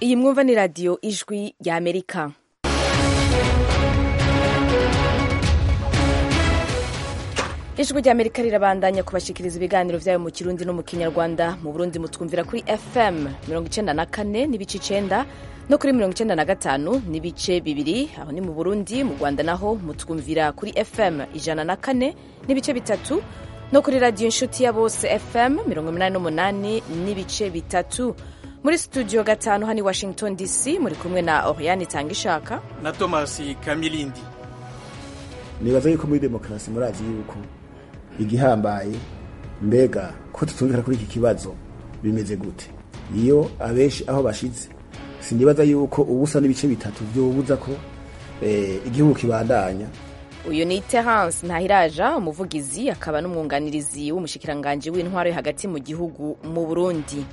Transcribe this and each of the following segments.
iyi mwumva ni radiyo ijwi rya amerika ijwi rya amerika rirabandanya kubashikiriza ibiganiro vyayo mu kirundi no mu kinyarwanda mu burundi mutwumvira kuri fm mirongo icenda na kane n'ibice icenda no kuri mirongo icenda na gatanu n'ibice bibiri aho ni mu burundi mu rwanda naho mutwumvira kuri fm ijana na kane n'ibice bitatu no kuri radiyo inshuti ya bose fm mirongo umunani n'umunani n'ibice bitatu muri studio gatanu hano i washington dc muri kumwe na oriane tangishaka na thomas kamilindi nibaza yuko muri demokarasi murazi yuko igihambaye mbega ko tutumvikana kuri iki kibazo bimeze gute iyo abenshi aho bashize sinibaza yuko ubusa n'ibice bitatu vyobuza ko eh, igihugu kibandanya uyu ni terence ntahiraja umuvugizi akaba n'umwunganirizi w'umushikiranganji w'intwaro yo hagati mu gihugu mu burundi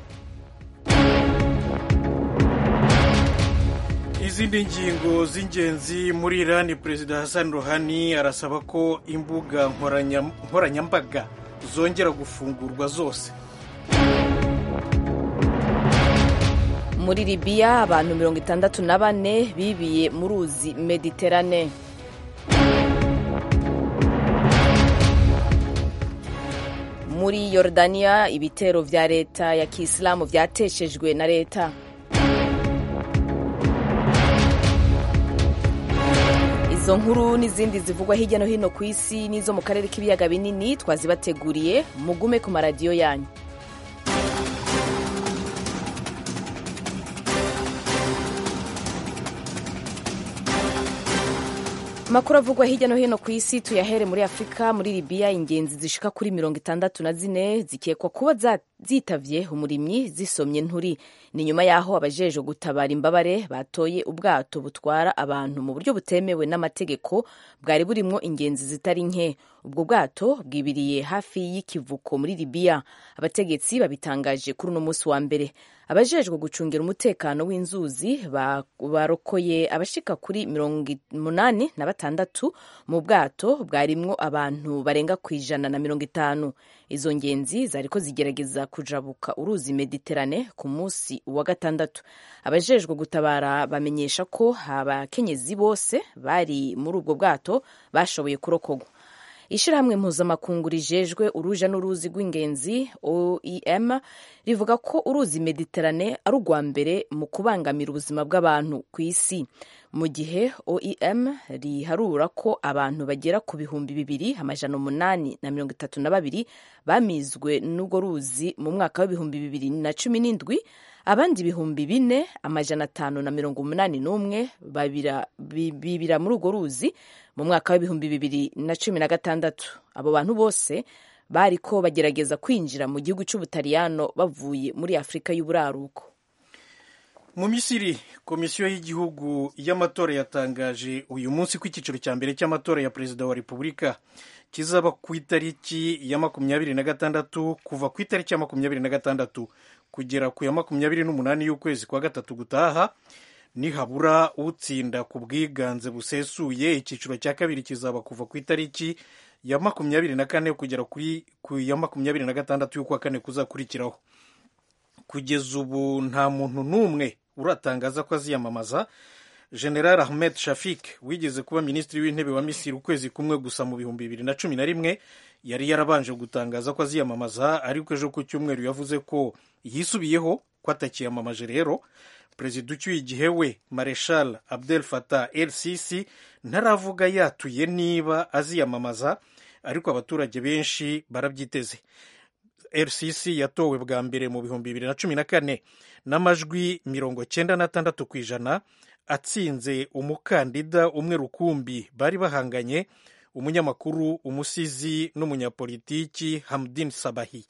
izindi ngingo z'ingenzi muri irani perezida hassan rohani arasaba ko imbuga nkoranya- nkoranyambaga zongera gufungurwa zose muri libiya abantu mirongo itandatu na bane bibiye mu ruzi mediterane muri yorodaniya ibitero vya leta ya kisilamu vyateshejwe na leta izo nkuru n'izindi zivugwa hirya no hino ku isi n'izo mu karere k'ibiyaga binini twazibateguriye mugume ku maradiyo yanyu amakuru avugwa hirya no hino ku isi tuyahere muri afurika muri libiya ingenzi zishika kuri mirongo itandatu na zine zikekwa kuba za- zitavye umurimyi zisomye nturi ni nyuma y'aho abajejwe gutabara imbabare batoye ubwato butwara abantu mu buryo butemewe n'amategeko bwari burimwo ingenzi zitari nke ubwo bwato bwibiriye hafi y'ikivuko muri libiya abategetsi babitangaje kuri uno munsi wa mbere abajejwe gucungira umutekano w'inzuzi ba- barokoye abashika kuri mirongo umunani na batandatu mu bwato bwarimwo abantu barenga ku ijana na mirongo itanu izo ngenzi zariko zigerageza kujabuka uruzi mediterane ku munsi wa gatandatu abajejwe gutabara bamenyesha ko abakenyezi bose bari muri ubwo bwato bashoboye kurokogwa ishirahamwe mpuzamakungu rijejwe uruja n'uruzi rw'ingenzi oem rivuga ko uruzi mediterane ari urwa mbere mu kubangamira ubuzima bw'abantu ku isi mu gihe oem riharura ko abantu bagera ku bihumbi bibiri amajana umunani na mirongo itatu na babiri bamizwe n'urwo ruzi mu mwaka w'ibihumbi bibiri na cumi n'indwi abandi ibihumbi bine amajana atanu na mirongo umunani n'umwe babira- bi- bibira muri urwo ruzi mu mwaka w'ibihumbi bibiri na cumi na gatandatu abo bantu bose bariko bagerageza kwinjira mu gihugu c'ubutaliyano bavuye muri afurika y'uburaruko mu misiri komisiyo y'igihugu y'amatora yatangaje uyu munsi ko icyiciro cya mbere cy'amatora ya perezida wa repubulika kizaba ku itariki ya makumyabiri na gatandatu kuva ku itariki ya makumyabiri na gatandatu kugera ku ya makumyabiri n'umunani y'ukwezi kwa gatatu gutaha nihabura utsinda ku bwiganze busesuye icyiciro cya kabiri kizaba kuva ku itariki ya makumyabiri na kane kugera kuri ku ya makumyabiri na gatandatu y'ukwa kane kuzakurikiraho kugeza ubu nta muntu n'umwe uratangaza ko aziyamamaza general ahmed shafik wigeze kuba minisitiri w'intebe wa misiri ukwezi kumwe gusa mu bihumbi bibiri na cumi na rimwe yari yarabanje gutangaza ko aziyamamaza ariko ejo ku cyumweru yavuze ko yisubiyeho ko atakiyamamaje rero perezida ucyuye igihe we mareshal abdel fatah el sisi ntaravuga yatuye niba aziyamamaza ariko abaturage benshi barabyiteze rcc yatowe bwa mbere mu bihumbi bibiri na cumi na kane n'amajwi mirongo cyenda n'atandatu ku ijana atsinze umukandida umwe rukumbi bari bahanganye umunyamakuru umusizi n'umunyapolitiki hamdin sabahi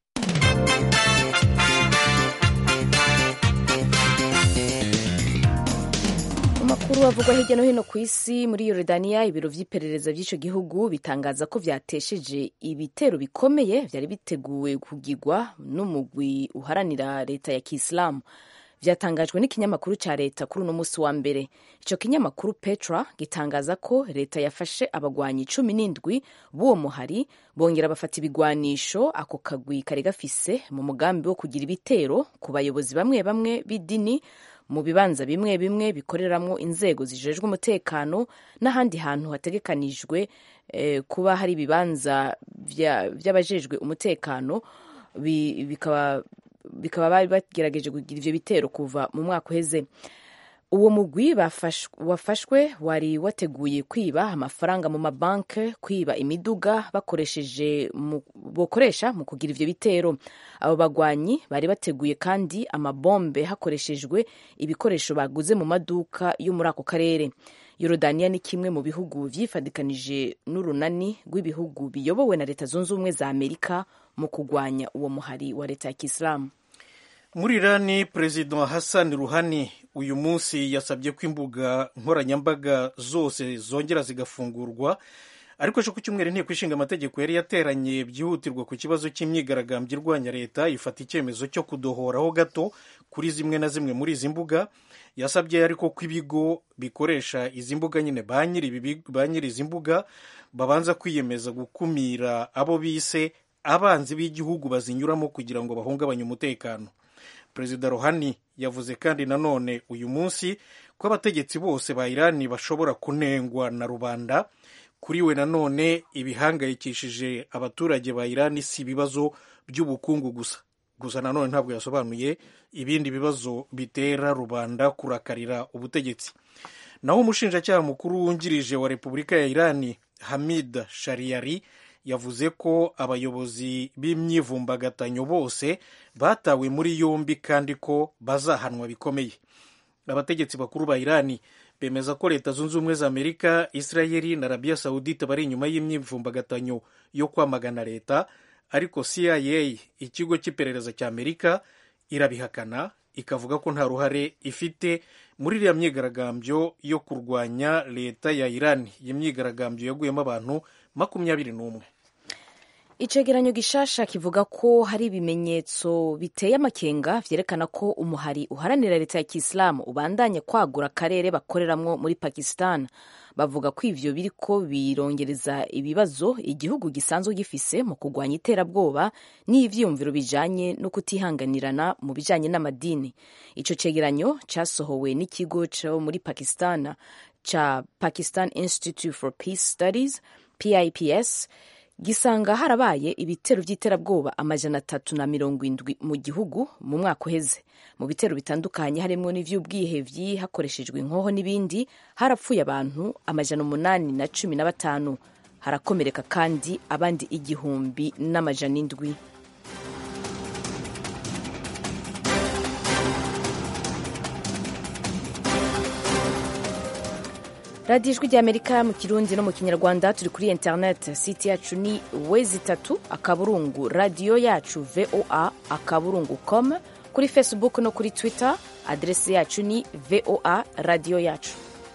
amakuru avugwa hirya no hino ku isi muri yorodaniya ibiro vy'iperereza vy'ico gihugu bitangaza ko vyatesheje ibitero bikomeye vyari biteguwe kugirwa n'umugwi uharanira leta ya kisilamu vyatangajwe n'ikinyamakuru ca leta kuri uno musi wa mbere ico kinyamakuru petra gitangaza ko leta yafashe abagwanyi cumi n'indwi b'uwo muhari bongera bafata ibigwanisho ako kagwi kari gafise mu mugambi wo kugira ibitero ku bayobozi bamwe bamwe b'idini mu bibanza bimwe bimwe bikoreramwo inzego zijejwe umutekano n'ahandi hantu hategekanijwe eh, kuba hari ibibanza vy'abajejwe umutekano bikaba bikaba bari bagerageje kugira ivyo bitero kuva mu mwaka uheze uwo mugwi wafashwe wari wateguye kwiba amafaranga mu mabanke kwiba imiduga bakoresheje bokoresha mu kugira ivyo bitero abo bagwanyi bari bateguye kandi amabombe hakoreshejwe ibikoresho baguze mu maduka yo muri ako karere yorodaniya ni kimwe mu bihugu vyifadikanije n'urunani rw'ibihugu biyobowe na leta zunze ubumwe za amerika mu kugwanya uwo muhari wa leta ya kisilamu muri irani perezida hassan ruhani uyu munsi yasabye ko imbuga nkoranyambaga zose zongera zigafungurwa ariko ejo ku cyumweru inteko ishinga amategeko yari yateranye byihutirwa ku kibazo cy'imyigaragambyo irwanya leta ifata icyemezo cyo kudohoraho gato kuri zimwe na zimwe muri izi mbuga yasabye ariko ko ibigo bikoresha izi mbuga nyine ba nyiri izi mbuga babanza kwiyemeza gukumira abo bise abanzi b'igihugu bazinyuramo kugira ngo bahungabanye umutekano perezida rohani yavuze kandi nanone uyu munsi ko abategetsi bose ba irani bashobora kunengwa na rubanda kuri we nanone ibihangayikishije abaturage ba irani si ibibazo by'ubukungu gusa gusa nanone ntabwo yasobanuye ibindi bibazo bitera rubanda kurakarira ubutegetsi naho umushinjacyaha mukuru wungirije wa repubulika ya irani hamid shariyari yavuze ko abayobozi b'imyivumbagatanyo bose batawe muri yombi kandi ko bazahanwa bikomeye abategetsi bakuru ba irani bemeza ko leta zunze ubumwe za amerika israeli na arabiya sawudite bari inyuma y'imyivumbagatanyo yo kwamagana leta ariko cia ikigo cy'iperereza cya amerika irabihakana ikavuga ko nta ruhare ifite muri iriya myigaragambyo yo kurwanya leta ya irani iyi myigaragambyo yaguyemo abantu makumyabiri n'umwe icegeranyo gishasha kivuga ko hari ibimenyetso biteye amakenga vyerekana ko umuhari uharanira leta ya kisilamu ubandanya kwagura akarere bakoreramwo muri pakistan bavuga ko ivyo biriko birongereza ibibazo igihugu gisanzwe gifise mu kurwanya iterabwoba n'ivyiyumviro bijanye no kutihanganirana mu bijanye n'amadini ico cegeranyo casohowe n'ikigo co muri pakistan ca pakistan institute for peace studies pips gisanga harabaye ibitero by'iterabwoba amajana atatu na mirongo indwi mu gihugu mu mwaka uheze mu bitero bitandukanye harimo n'ivy'ubwihevyi hakoreshejwe inkoho n'ibindi harapfuye abantu amajana umunani na cumi na batanu harakomereka kandi abandi igihumbi n'amajana indwi radiyo ijwi ry'amerika mu kirundi no mu kinyarwanda turi kuri interineti site yacu ni wezi itatu akaburungu radiyo yacu voa akaburungu com kuri facebook no kuri twitter aderesi yacu ni voa radiyo yacu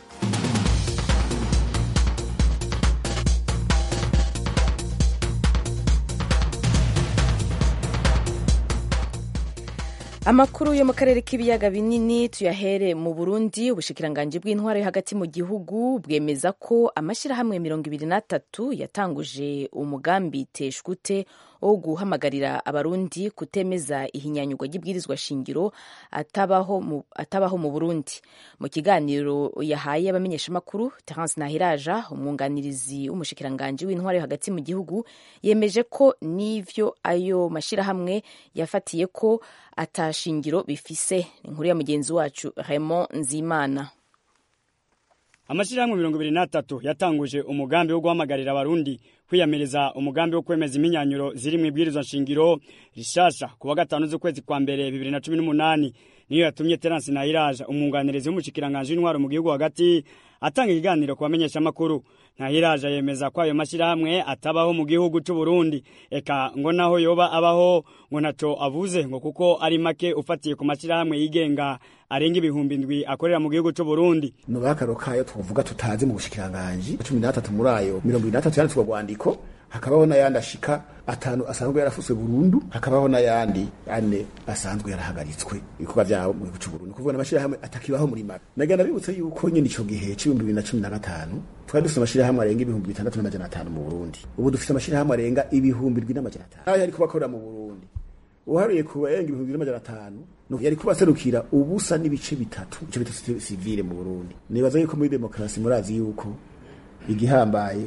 amakuru yo mu karere k'ibiyaga binini tuyahere mu burundi ubushikiranganji bw'intwaro yo hagati mu gihugu bwemeza ko amashyirahamwe mirongo ibiri n'atatu yatanguje umugambi teshwute wo guhamagarira abarundi kutemeza ihinyanyurwa ry'ibwirizwa shingiro atabaho mu, atabaho mu burundi mu kiganiro yahaye abamenyeshamakuru terence nahiraja umwunganirizi w'umushikiranganji w'intwaro yo hagati mu gihugu yemeje ko n'ivyo ayo mashyirahamwe yafatiye ko atashingiro bifise inkuru ya mugenzi wacu Raymond Nzimana amashyirahamwe mirongo ibiri n'atatu yatanguje umugambi wo guhamagarira abarundi kwiyamiriza umugambi wo kwemeza imyinyanyuro ziri mu ibwirizwa nshingiro rishasha ku wa gatanu z'ukwezi kwa mbere bibiri na cumi n'umunani niyo yatumye terence nahiraja umwunganirizi w'umushikiranganji w'intwaro mu gihugu hagati atanga ikiganiro ku bamenyeshamakuru ntahiraja yemeza ko ayo mashyirahamwe atabaho mu gihugu cy'u Burundi eka ngo naho yoba abaho ngo ntaco avuze ngo kuko ari make ufatiye ku mashyirahamwe yigenga arenga ibihumbi ndwi akorera mu gihugu cy'u Burundi no bakaro kayo twovuga tutazi mu bushikiranganje 13 muri ayo 23 yanditswe rwandiko hakabaho n'ayandi ashika atanu asanzwe yarafuswe burundu hakabaho n'ayandi ane asanzwe yarahagaritswe ibikorwa vyabo mu gihugu c'uburundi kuvuga n'amashirahamwe atakibaho muri maka nagenda bibutse yuko nyene ico gihe c'ibihumbi bibiri na cumi na gatanu twari dufite amashirahamwe arenga ibihumbi bitandatu n'amajana atanu mu burundi ubu dufite amashirahamwe arenga ibihumbi ndwi n'amajana atanu ayo yariko bakorera mu burundi uharuye ku barenga ibihumbi n'amajana atanu yari kubaserukira ubusa n'ibice bitatu ico bita sivile mu burundi nibaza yuko muri demokarasi murazi yuko igihambaye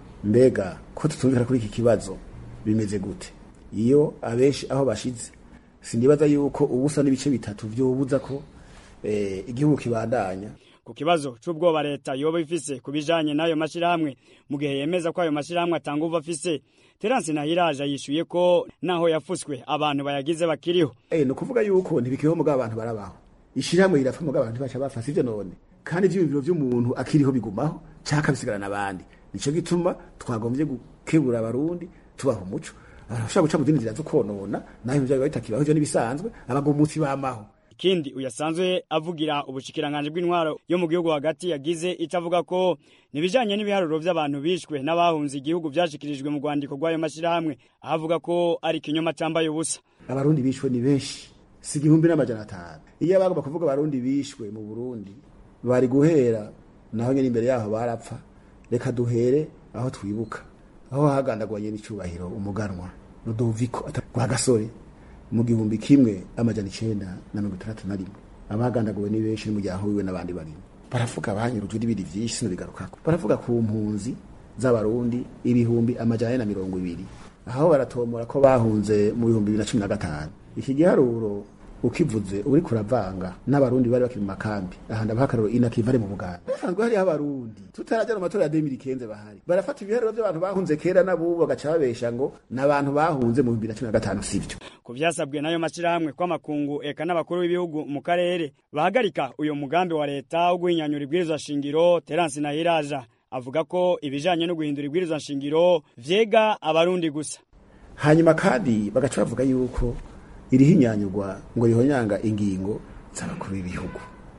mbega ko tutumvikana kuri iki kibazo bimeze gute iyo abenshi aho bashize sindibaza yuko ubusa n'ibice bitatu vyobuza ko eh, igihugu kibandanya ku kibazo c'ubwoba leta yoba ifise ku bijanye n'ayo mashirahamwe mu gihe yemeza ko ayo mashirahamwe atanga uva afise Terence Nahiraje yishuye ko naho yafuswe abantu bayagize bakiriho eh no kuvuga yuko ntibikiriho mugabo abantu barabaho ishirahamwe rirapfa mugabo abantu bacha bafasa ivyo none kandi ivyiyumviro vy'umuntu akiriho bigumaho caka bisigarana abandi nico gituma twagombye gukebura abarundi tubaha umuco arashaka guca mu zindi nzira zo konona naho ivyo biba bitakibaho ivyo nibisanzwe abagomutsi bamaho ikindi uyasanzwe avugira ubushikiranganje bw'intwaro yo mu gihugu hagati yagize ico avuga ko nibijanye n'ibiharuro vy'abantu bishwe n'abahunze igihugu vyashikirijwe mu rwandiko rw'ayo mashirahamwe avuga ko ari ikinyoma cambaye ubusa abarundi bishwe ni benshi si igihumbi n'amajana atanu iyo bagomba kuvuga abarundi bishwe mu burundi bari guhera naho nyene imbere yaho barapfa reka duhere aho twibuka aho hagandagwanye n'icubahiro umuganwa Rudoviko rwa gasore mu gihumbi kimwe amajana icenda na mirongo itandatu na rimwe abagandaguwe ni benshi n'umuryango wiwe n'abandi barimo baravuga banyurujwe n'ibindi vyinshi sinobigarukako baravuga ku mpunzi z'abarundi ibihumbi amajana na mirongo ibiri aho baratomora ko bahunze mu bihumbi bibiri na cumi na gatanu iki giharuro ukivuze uri kuravanga n'abarundi bari bakiri mu makambi aha ndabaha akararo inakivare mu buganda basanzwe hariho abarundi tutarajya mu matora ya demiri kenze bahari barafata ibiharuro by'abantu bahunze kera n'abubu bagaca babesha ngo n'abantu bahunze mu bihumbi bibiri na cumi na gatanu sivyo ku vyasabwe n'ayo mashirahamwe kw'amakungu eka n'abakuru b'ibihugu mu karere bahagarika uyo mugambi wa leta wo guhinyanyura ibwirizwa shingiro Terence Nahiraja avuga ko ibijanye no guhindura ibwirizwa shingiro vyega abarundi gusa hanyuma kandi bagaca bavuga yuko irihinyanyurwa ngo rihonyanga ingingo z'abakuru b'ibihugu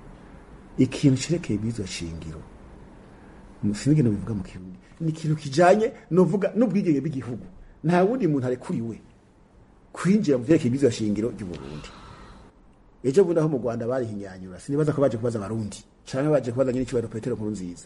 ikintu cerekeye ibwirizwa shingiro sinzi ingene bivuga mu kirundi ni ikintu kijanye novuga n'ubwigenge bw'igihugu nta wundi muntu arekuriwe kwinjira mu vyerekeye ibwirizwa shingiro ry'uburundi ejo bundi aho mu rwanda barihinyanyura sinibaza ko baje kubaza abarundi canke baje kubaza nyine icubahiro petero nkuru nziza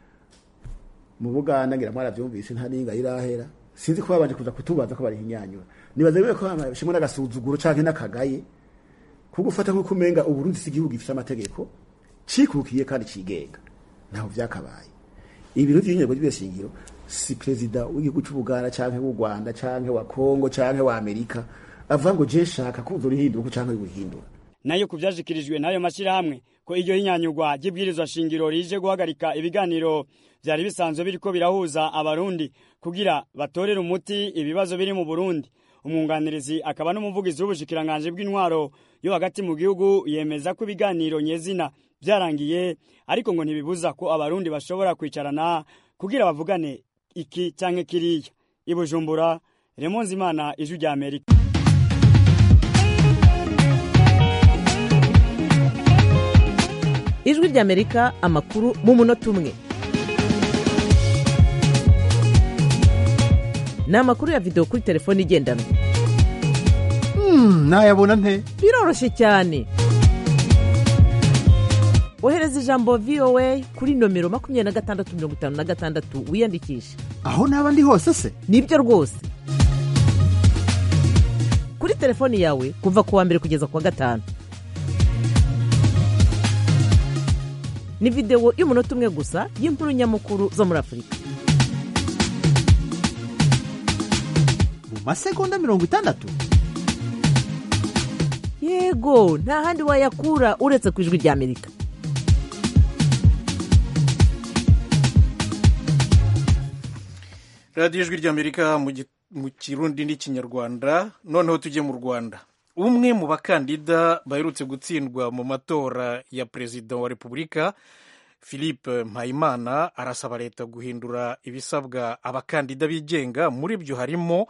mu buganda ngira mwaravyumvise nta ninga irahera sinzi ko babanje kuza kutubaza ko barihinyanyura nibaza rero ko bashimwe n'agasuzuguro canke n'akagaye ko gufata nk'uko umenga uburundi si igihugu gifite amategeko cikukiye kandi cigenga ntaho vyakabaye ibiro vy'inyego ry'ibishingiro si perezida w'igihugu c'ubuganda canke w'u rwanda canke wa kongo canke wa amerika avuga ngo je nshaka ko uzorihindura uko canke urihindura nayo ku vyashikirijwe n'ayo mashirahamwe ko iryo hinyanyurwa ry'ibwirizwa shingiro rije guhagarika ibiganiro vyari bisanzwe biriko birahuza abarundi kugira batorere umuti ibibazo biri mu Burundi umwunganirizi akaba n'umuvugizi w'ubushikiranganje bw'intwaro yo hagati mu gihugu yemeza ko ibiganiro nyezina vyarangiye ariko ngo ntibibuza ko abarundi bashobora kwicarana kugira bavugane iki canke kiriya ibujumbura Remonzi Imana ijwi rya Amerika ijwi ry'amerika amakuru mu munota umwe ni amakuru ya videwo kuri telefone igendanwa nayabona nte biroroshye cyane ohereza ijambo voa kuri nomero makumyabiri na gatandatu mirongo itanu na gatandatu wiyandikishe aho naba ndi hose se nibyo rwose kuri telefoni yawe kuva ku wa mbere kugeza ku wa gatanu ni videwo y'umunota umwe gusa y'inkuru nyamukuru zo muri afurika mu masegonda mirongo itandatu yego nta handi wayakura uretse ku ijwi rya amerika radiyo ijwi ry'amerika mu kirundi n'ikinyarwanda noneho tujye mu rwanda umwe mu bakandida baherutse gutsindwa mu matora ya perezida wa repubulika philippe mpayimana arasaba leta guhindura ibisabwa abakandida bigenga muri byo harimo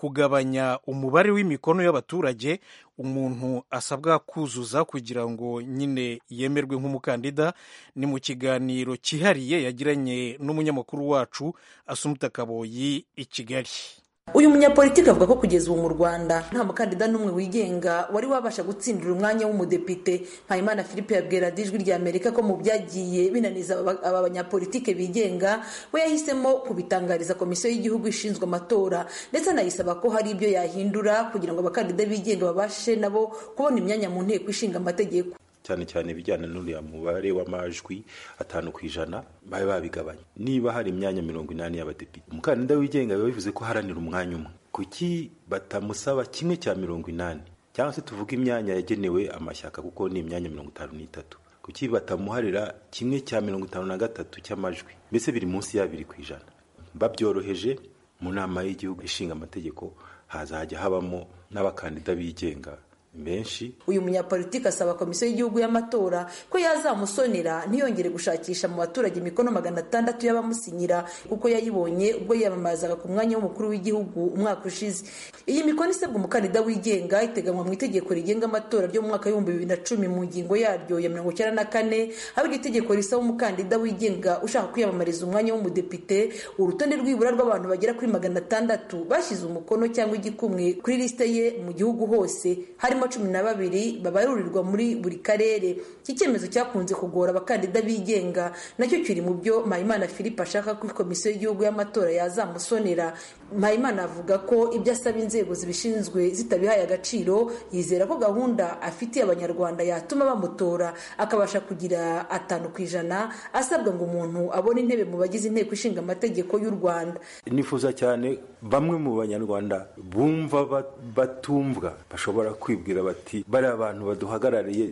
kugabanya umubare w'imikono y'abaturage umuntu asabwa kuzuza kugira ngo nyine yemerwe nk'umukandida ni mu kiganiro cyihariye yagiranye n'umunyamakuru wacu asumuta kaboyi i kigali uyu munyapolitiki avuga ko kugeza ubu mu rwanda nta mukandida n'umwe wigenga wari wabasha gutsindira umwanya w'umudepite mpayimana philippe yabwira ijwi rya amerika ko mu byagiye binaniza aba banyapolitike bigenga we yahisemo kubitangariza komisiyo y'igihugu ishinzwe amatora ndetse anayisaba ko hari ibyo yahindura kugira ngo abakandida bigenga babashe nabo kubona imyanya mu nteko ishinga amategeko cyane cyane ibijyana n'uriya mubare w'amajwi atanu ku ijana babe babigabanya niba hari imyanya mirongo inani y'abadepite umukandida wigenga biba bivuze ko aharanira umwanya umwe kuki batamusaba kimwe cya mirongo inani cyangwa se tuvuge imyanya yagenewe amashyaka kuko ni imyanya mirongo itanu n'itatu kuki batamuharira kimwe cya mirongo itanu na gatatu cy'amajwi mbese biri munsi y'abiri ku ijana babyoroheje mu nama y'igihugu ishinga amategeko hazajya habamo n'abakandida bigenga benshi uyu munyapolitiki asaba komisiyo y'igihugu y'amatora ko yazamusonera ntiyongere gushakisha mu baturage imikono magana atandatu y'abamusinyira kuko yayibonye ubwo yiyamamazaga ku mwanya w'umukuru w'igihugu umwaka ushize iyi mikono isabwa umukandida wigenga iteganywa mu itegeko rigenga amatora ryo mu mwaka w'ibihumbi bibiri na cumi mu ngingo yaryo ya mirongo icyenda na kane aho iri tegeko risaba umukandida wigenga ushaka kwiyamamariza umwanya w'umudepite urutonde rw'ibura rw'abantu bagera kuri magana atandatu bashyize umukono cyangwa igikumwe kuri lisite ye mu gihugu hose harimo cumi na babiri babarurirwa muri buri karere iki cyemezo cyakunze kugora abakandida bigenga nacyo kiri mu byo mpayimana philippe ashaka ko komisiyo y'igihugu y'amatora yazamusonera mpayimana avuga ko ibyo asaba inzego zibishinzwe zitabihaye agaciro yizera ko gahunda afitiye abanyarwanda yatuma bamutora akabasha kugira atanu ku ijana asabwa ngo umuntu abone intebe mu bagize inteko ishinga amategeko y'u rwanda nifuza cyane bamwe mu banyarwanda bumva batumvwa bashobora kwibwira bati bariya abantu baduhagarariye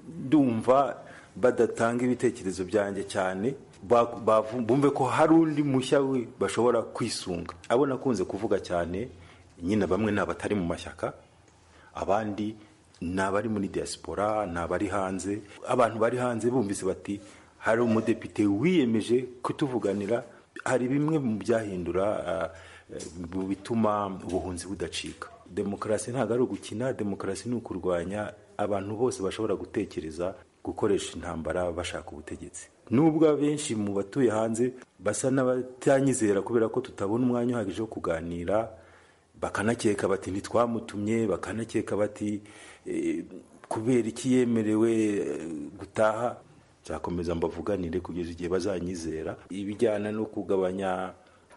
ndumva badatanga ibitekerezo byanjye cyane bumve ko hari undi mushya we bashobora kwisunga abo nakunze kuvuga cyane nyine bamwe ni abatari mu mashyaka abandi ni abari muri diaspora ni abari hanze abantu bari hanze bumvise bati hari umudepite wiyemeje kutuvuganira hari bimwe mu byahindura bituma ubuhunzi budacika demokarasi ntabwo ari ugukina demokarasi ni ukurwanya abantu bose bashobora gutekereza gukoresha intambara bashaka ubutegetsi nubwo abenshi mu batuye hanze basa n'abatanyizera kubera ko tutabona umwanya uhagije wo kuganira bakanakeka bati ntitwamutumye bakanakeka bati kubera iki yemerewe gutaha nzakomeza mbavuganire kugeza igihe bazanyizera ibijyana no kugabanya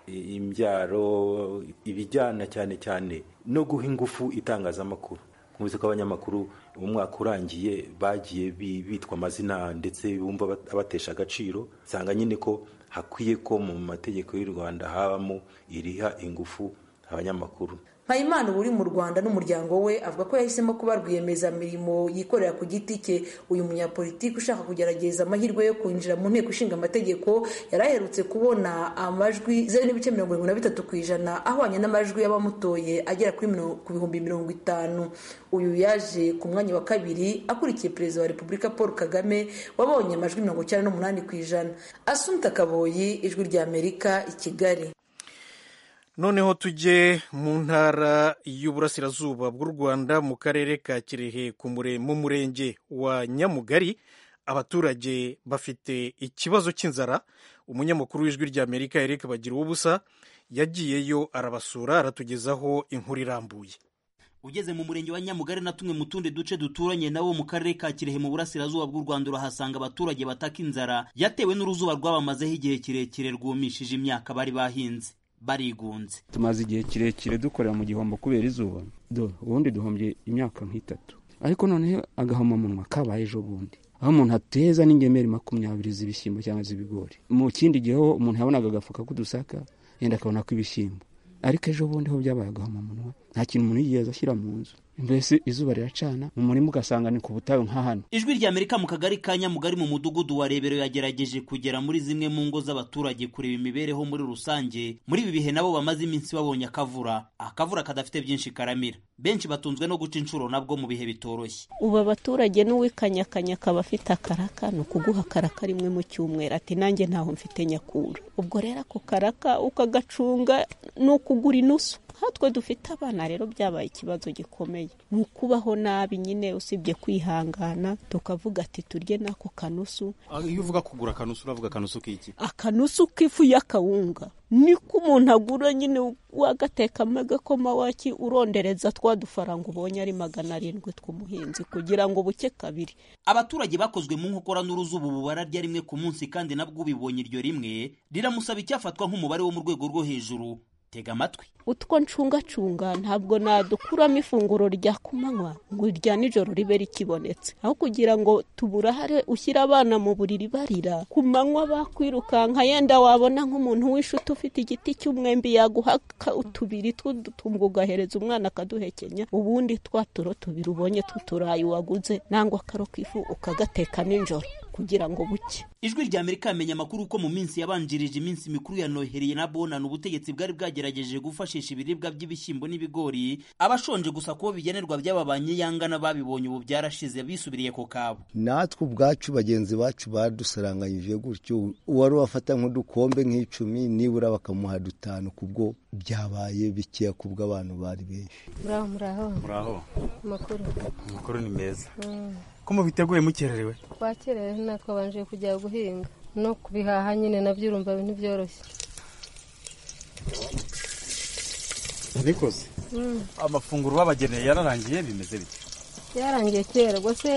imbyaro ibijyana cyane cyane no guha ingufu itangazamakuru nkuzi ko abanyamakuru umwaka urangiye bagiye bitwa amazina ndetse bumva abatesha agaciro nsanga nyine ko hakwiye ko mu mategeko y'u rwanda habamo iriha ingufu abanyamakuru mpayimana uba uri mu rwanda n'umuryango we avuga ko yahisemo kuba rwiyemezamirimo yikorera ku giti cye uyu munyapolitiki ushaka kugerageza amahirwe yo kwinjira mu nteko ishinga amategeko yari aherutse kubona amajwi zeru n'ibice mirongo irindwi na bitatu ku ijana ahwanye n'amajwi y'abamutoye agera ku bihumbi mirongo itanu uyu yaje ku mwanya wa kabiri akurikiye perezida wa repubulika paul kagame wabonye amajwi mirongo icyenda n'umunani ku ijana asunta kaboyi ijwi rya amerika i kigali noneho tujye mu ntara y'uburasirazuba bw'u rwanda mu karere ka kirehe mu murenge wa nyamugari abaturage bafite ikibazo cy'inzara umunyamakuru w'ijwi rya amerika eric bagira ubusa yagiyeyo arabasura aratugezaho inkuru irambuye ugeze mu murenge wa nyamugari na tumwe mu tundi duce duturanye nawo mu karere ka kirehe mu burasirazuba bw'u rwanda urahasanga abaturage bataka inzara yatewe n'uruzuba rwabamazeho igihe kirekire rwumishije imyaka bari bahinze barigunze tumaze igihe kirekire dukorera mu gihombo kubera izuba do ubundi duhombye imyaka nk'itatu ariko noneho agahomamunwa kabaye ejo bundi aho umuntu ateza n'ingemeri makumyabiri z'ibishyimbo cyangwa z'ibigori mu kindi gihe ho umuntu yabonaga agafuka k'udusaka yenda akabona ko ibishyimbo ariko ejo bundi ho byabaye agahomamunwa nta kintu umuntu yigeze ashyira mu nzu mbese izuba riracana mu murima ugasanga ni ku butayu nka hano ijwi rya amerika mu kagari ka nyamugari mu mudugudu wa rebero yagerageje kugera muri zimwe mu ngo z'abaturage kureba imibereho muri rusange muri ibi bihe nabo bamaze iminsi babonye akavura akavura kadafite byinshi karamira benshi batunzwe no guca inshuro nabwo mu bihe bitoroshye ubu abaturage n'uwikanyakanya akaba afite akaraka ni ukuguha akaraka rimwe mu cyumweru ati nanjye ntaho mfite nyakura ubwo rero ako karaka ukagacunga ni ukugura inusu hatwe dufite abana rero byabaye ikibazo gikomeye ni ukubaho nabi nyine usibye kwihangana tukavuga ati turye n'ako kanusu iyo uvuga kugura akanusu uravuga akanusu k'iki akanusu k'ifu y'akawunga niko umuntu agura nyine wagatekamo agakoma waki urondereza twa dufaranga ubonye ari magana arindwi tw'umuhinzi kugira ngo buke kabiri abaturage bakozwe mu nkokora n'uruzuba ubu bararya rimwe ku munsi kandi nabwo ubibonye iryo rimwe riramusaba icyafatwa nk'umubare wo mu rwego rwo hejuru tega amatwi utwo ncungacunga ntabwo nadukuramo ifunguro rya kumanywa ngo irya nijoro ribe rikibonetse aho kugira ngo tuburahare ushyire abana mu buriri barira ku manywa bakwirukanka yenda wabona nk'umuntu w'inshuti ufite igiti cy'umwembi yaguha utubiri tw'udutumbwe ugahereza umwana akaduhekenya ubundi twa turo tubiri ubonye tw'uturayi waguze nangwa akaro k'ifu ukagateka nijoro kugira ngo buke ijwi rya amerika yamenya amakuru ko mu minsi yabanjirije iminsi mikuru ya noheri na bonana ubutegetsi bwari bwagerageje gufashisha ibiribwa by'ibishyimbo n'ibigori abashonje gusa kubo bigenerwa by'ababanye yangana babibonye ubu byarashize bisubiriye ku kabo natwe ubwacu bagenzi bacu badusaranganyije gutyo uwari wafata nk'udukombe nk'icumi nibura bakamuha dutanu kubwo byabaye bikeya kubwo abantu bari benshi muraho muraho muraho amakuru amakuru ni meza ko mubiteguye mukererewe twakerewe natwe babanje kujya guhinga no kubihaha nyine nabyo urumva ntibyoroshye nabikoze amafunguro babageneye yararangiye bimeze bite byarangiye kera rwose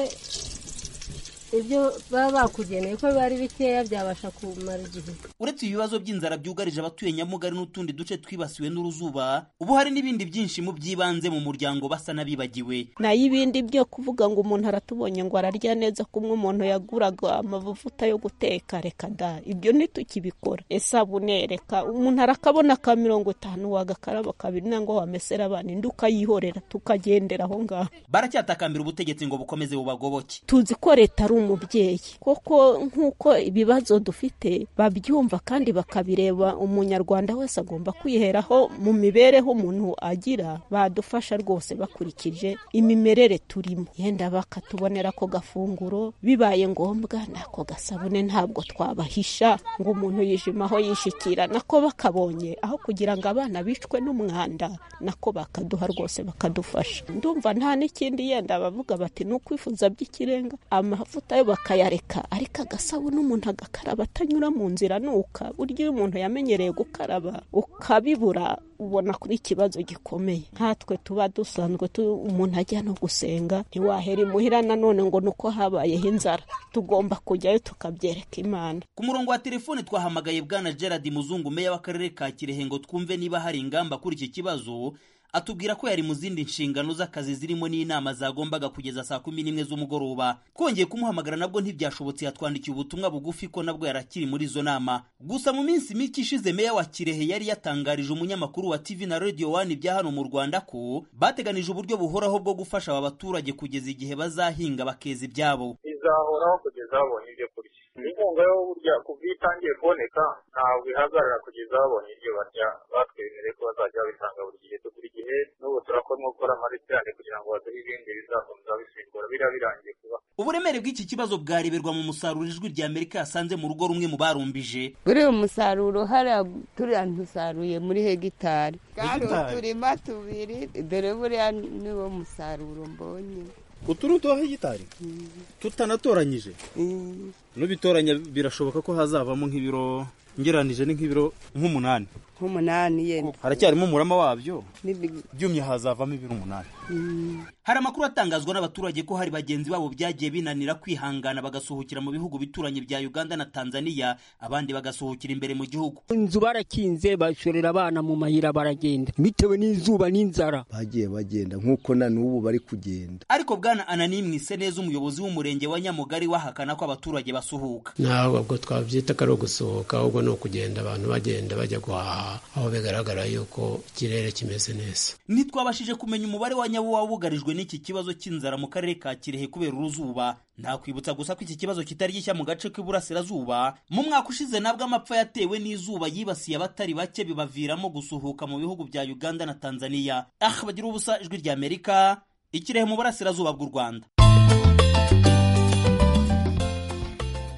ibyo baba bakugeneye ko biba ari bikeya byabasha kumara igihe uretse ibibazo by'inzara byugarije abatuye nyamugari n'utundi duce twibasiwe n'uruzuba ubu hari n'ibindi byinshi mu by'ibanze mu muryango basa n'abibagiwe nayo ibindi byo kuvuga ngo umuntu aratubonye ngo ararya neza kumwe umuntu yaguraga amavuta yo guteka reka da ibyo ntitukibikora isabune reka umuntu arakabona ka mirongo itanu wagakaraba kabiri nangwa wamesera abana indi ukayihorera tukagendera aho ngaho baracyatakambira ubutegetsi ngo bukomeze bubagoboke tuzi ko leta ari umubyeyi koko nk'uko ibibazo dufite babyumva kandi bakabireba umunyarwanda wese agomba kwiheraho mu mibereho umuntu agira badufasha rwose bakurikije imimerere turimo yenda bakatubonera ako gafunguro bibaye ngombwa n'ako gasabune ntabwo twabahisha ngo umuntu yijimaho yishikira nako bakabonye aho kugira ngo abana bicwe n'umwanda nako bakaduha rwose bakadufasha ndumva nta n'ikindi yenda bavuga bati ni ukwifuza by'ikirenga amavuta yo bakayareka ariko agasabune umuntu agakaraba atanyura mu nzira nuka burya iyo umuntu yamenyereye gukaraba ukabibura ubona kuri ikibazo gikomeye nkatwe tuba dusanzwe umuntu ajya no gusenga ntiwahera imuhira nanone ngo ni uko habayeho inzara tugomba kujyayo tukabyereka imana ku murongo wa telefone twahamagaye bwana gerard muzungu meya w'akarere ka kirehe ngo twumve niba hari ingamba kuri iki kibazo atubwira ko yari mu zindi nshingano z'akazi zirimo n'inama zagombaga kugeza saa kumi n'imwe z'umugoroba twongeye kumuhamagara nabwo ntibyashobotse yatwandikiye ubutumwa bugufi ko nabwo yarakiri muri izo nama gusa mu minsi mike ishize meya wa kirehe yari yatangarije umunyamakuru wa tv na radio wani bya hano mu rwanda ko bateganije uburyo buhoraho bwo gufasha aba baturage kugeza igihe bazahinga bakeza ibyabo izahoraho kugeza babonye ibyo kurya inkunga yo burya kuva iyo itangiye kuboneka ntabwo ihagarara kugeza babonye ibyo barya batwemereye ko bazajya babitanga buri gihe buri gihe n'ubu turakoramo gukora amarisitani kugira ngo baduhe ibindi bizakomeza bisimbura biriya birangiye kuba uburemere bw'iki kibazo bwareberwa mu musaruro ijwi rya amerika yasanze mu rugo rumwe mu barumbije buriya umusaruro hariya turiya ntusaruye muri hegitari kandi uturima tubiri dore buriya niwo musaruro mbonye utu ni utuwa hegitari tutanatoranyije nubitoranya birashoboka ko hazavamo nk'ibiro ngeranije ni nk'ibiro nk'umunani nk'umunani yenda haracyarimo umurama wabyo byumye hazavamo ibiro umunani hari amakuru atangazwa n'abaturage ko hari bagenzi babo byagiye binanira kwihangana bagasuhukira mu bihugu bituranye bya uganda na tanzania abandi bagasuhukira imbere mu gihugu inzu barakinze bashorera abana mu mayira baragenda bitewe n'izuba n'inzara bagiye bagenda nk'uko na n'ubu bari kugenda ariko bwana anani mwise neza umuyobozi w'umurenge wa nyamugari wahakana ko abaturage basuhuka ntabwo twabyita ko ari ugusohoka ahubwo ni ukugenda abantu bagenda bajya guhaha aho bigaragara yuko ikirere kimeze neza ntitwabashije kumenya umubare wa nyabo wabugarijwe n'iki kibazo cy'inzara mu karere ka kirehe kubera uruzuba ntakwibutsa gusa ko iki kibazo kitari gishya mu gace k'iburasirazuba mu mwaka ushize nabwo amapfa yatewe n'izuba yibasiye abatari bake bibaviramo gusuhuka mu bihugu bya uganda na tanzania ah bagira ubusa ijwi rya amerika ikirehe mu burasirazuba bw'u rwanda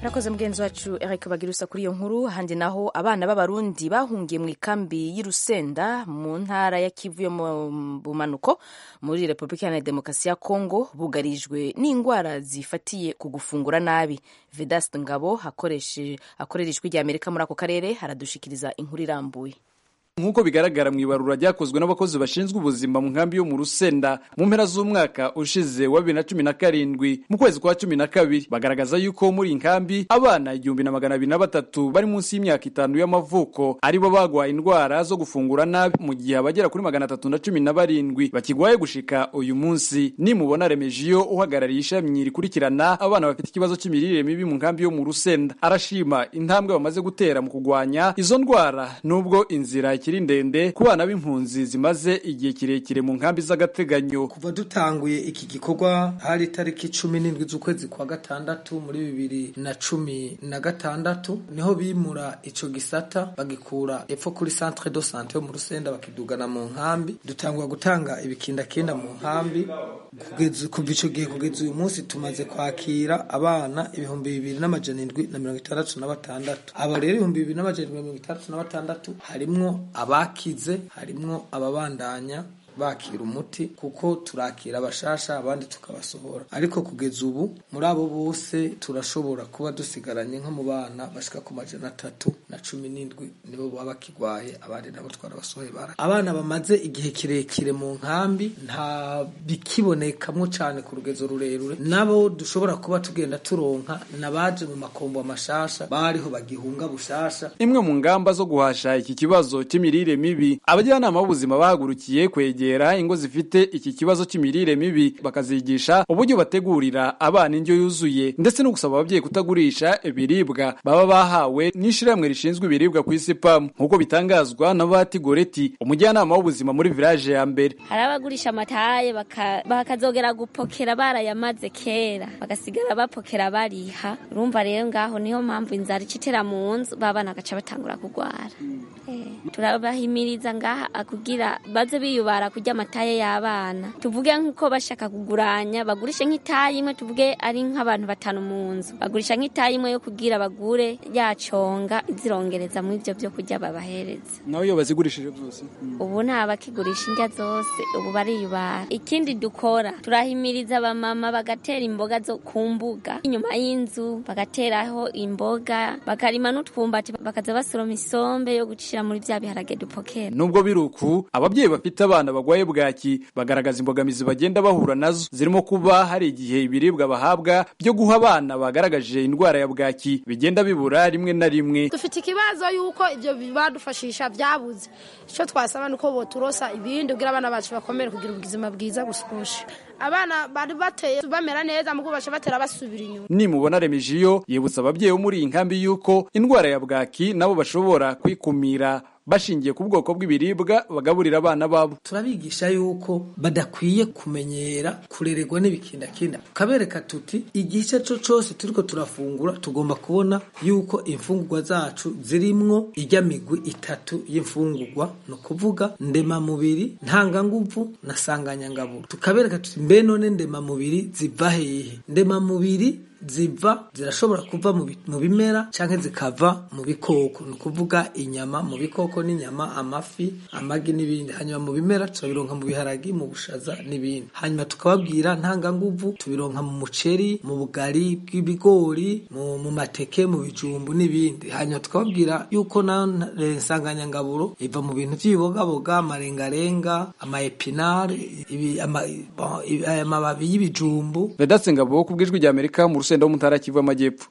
Rakoze mugenzi wacu Eric Bagirusa kuri iyo nkuru handi naho abana b'abarundi bahungiye mu ikambi y'Irusenda mu ntara ya Kivu yo mu bumanuko muri Repubulika Iharanira Demokarasi ya Kongo bugarijwe n'indwara zifatiye ku gufungura nabi. Vedaste Ngabo akoreshe akorera ijwi rya Amerika muri ako karere haradushikiriza inkuru irambuye. nk'uko bigaragara mu ibarura ryakozwe n'abakozi bashinzwe ubuzima mu nkambi yo mu rusenda mu mpera z'umwaka ushize wa bibiri na cumi na karindwi mu kwezi kwa cumi na kabiri bagaragaza yuko muri iyi nkambi abana igihumbi na magana abiri na batatu bari munsi y'imyaka itanu y'amavuko aribo bagwaye indwara zo gufungura nabi mu gihe abagera kuri magana atatu na cumi na barindwi bakigwaye gushika uyu munsi nimubona remejiyo uhagarariye ishami rikurikirana abana bafite ikibazo cy'imirire mibi mu nkambi yo mu rusenda arashima intambwe bamaze gutera mu kugwanya izo ndwara nubwo inzira ikiri ndende ku bana b'impunzi zimaze igihe kirekire mu nkambi z'agateganyo kuva dutanguye iki gikorwa hari itariki cumi n'indwi z'ukwezi kwa gatandatu muri bibiri na cumi na gatandatu niho bimura ico gisata bagikura epfo kuri centre de sante yo mu rusenda bakidugana mu nkambi dutangura gutanga ibikindakinda mu nkambi kugeza kuva ico gihe kugeza uyu munsi tumaze kwakira abana ibihumbi bibiri n'amajana indwi na mirongo itandatu na batandatu abo rero ibihumbi bibiri n'amajana indwi na mirongo itandatu na batandatu harimwo abakize harimwo ababandanya bakira umuti kuko turakira abashasha abandi tukabasohora ariko kugeza ubu muri abo bose turashobora kuba dusigaranye nko mu bana bashika ku majana atatu na cumi n'indwi nibo baba bakigwaye abandi nabo twarabasohoye bara abana bamaze igihe kirekire mu nkambi nta bikibonekamwo cane ku rugezo rurerure nabo dushobora kuba tugenda turonka nabaje mu makombo amashasha bariho bagihunga bushasha imwe mu ngamba zo guhasha iki kibazo cy'imirire mibi abajyanama b'ubuzima bahagurukiye kwegera ingo zifite iki kibazo cy'imirire mibi bakazigisha uburyo bategurira abana indyo yuzuye ndetse no gusaba ababyeyi kutagurisha ibiribwa baba bahawe n'ishyirahamwe rishinzwe ibiribwa ku isi pamu nk'uko bitangazwa na Bahati Goreti umujyanama w'ubuzima muri village ya mbere hari abagurisha amataye baka- bakazogera gupokera barayamaze kera bagasigara bapokera bariha urumva rero ngaho niyo mpamvu inzara icitera mu nzu babana bagaca batangura kurwara Eh, turabahimiriza ngaha kugira baze biyubara kurya amataye y'abana tuvuge nk'uko bashaka kuguranya bagurishe nk'itaye imwe tuvuge ari nk'abantu batanu mu nzu bagurisha nk'itaye imwe yo kugira bagure yaconga izirongereza mu ivyo vyo kurya babahereza nawe iyo bazigurishije byose ubu nta bakigurisha indya zose ubu bariyubara ikindi dukora turahimiriza abamama bagatera imboga zo ku mbuga inyuma y'inzu bagateraho imboga bakarima n'utwumbati bakaza basoroma isombe yo gucira muri vya biharage dupokera nubwo biri uku ababyeyi bafite abana bagwaye bwaki bagaragaza imbogamizi bagenda bahura nazo zirimo kuba hari igihe ibiribwa bahabwa byo guha abana bagaragaje indwara ya bwaki bigenda bibura rimwe na rimwe dufite ikibazo y'uko ibyo badufashisha byabuze icyo twasaba ni uko boturosa ibindi kugira abana bacu bakomere kugira ubuzima bwiza busushe abana bari bateye bamera neza mu baca batera basubira inyuma nimubona remejiyo yibutsa ababyeyi bo muri iyi nkambi yuko indwara ya bwaki nabo bashobora kwikumira bashingiye ku bwoko bw'ibiribwa bagaburira abana babo turabigisha yuko badakwiye kumenyera kurererwa n'ibikindakinda tukabereka tuti igice cyo cyose turiko turafungura tugomba kubona yuko imfungurwa zacu zirimwo ijya migwi itatu y'imfungurwa ni ukuvuga ndemamubiri ntanganguvu na sanganyangaburo tukabereka tuti mbe none ndemamubiri ziva hehe ndemamubiri ziva zirashobora kuva mu bi- mu bimera canke zikava mu bikoko ni ukuvuga inyama mu bikoko n'inyama amafi amagi n'ibindi hanyuma mu bimera turabironka mu biharagi mu bushaza n'ibindi hanyuma tukababwira ntanganguvu tubironka mu muceri mu bugari bw'ibigori mu, mu mateke mu bijumbu n'ibindi hanyuma tukababwira yuko na eh, nsanganyangaburo iva mu bintu by'ibibogaboga amarengarenga amaepinare ibi- ama- bon, ibi- aya mababi y'ibijumbu vedatse ngabo ku bw'ijwi rya amerika mu rusenda wo mu ntara ya kivu y'amajyepfo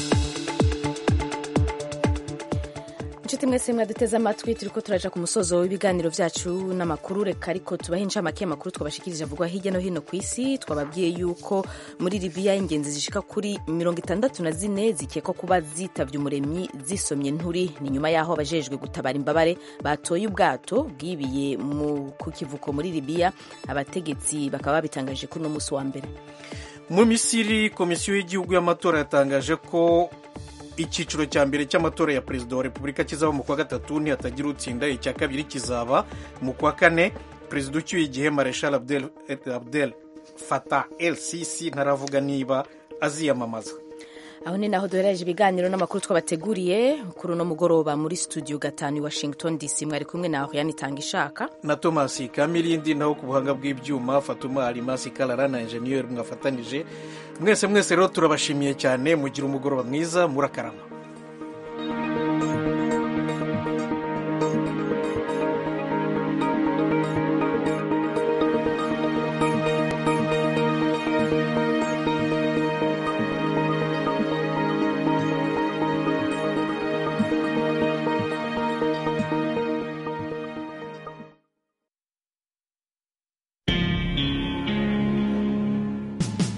inshuti mwese mwaduteze amatwi turi ko turaja ku musozo w'ibiganiro byacu n'amakuru reka ariko tubahe inshamake y'amakuru twabashikirije avugwa hirya no hino ku isi twababwiye yuko muri libiya ingenzi zishika kuri mirongo itandatu na zine zikekwa kuba zitavye umuremyi zisomye nturi ni nyuma y'aho abajejwe gutabara imbabare batoye ubwato bwibiye mu- ku kivuko muri libiya abategetsi bakaba babitangaje kuri uno musi wa mbere mu misiri komisiyo y'igihugu y'amatora yatangaje ko icyiciro cya mbere cy'amatora ya perezida wa repubulika kizaba mu kwa gatatu ntihatagira utsinda icya kabiri kizaba mu kwa kane perezida ucyuye igihe mareshal abdel, abdel fatah el sisi ntaravuga niba aziyamamaza aho ni naho duhereje ibiganiro n'amakuru twabateguriye kuri uno mugoroba muri studio gatanu i washington dc mwari kumwe naho yanitanga ishaka na thomas kamirindi naho ku buhanga bw'ibyuma fatuma arimasi karara na enjeniyeri mwafatanije mwese mwese rero turabashimiye cyane mugira umugoroba mwiza murakarama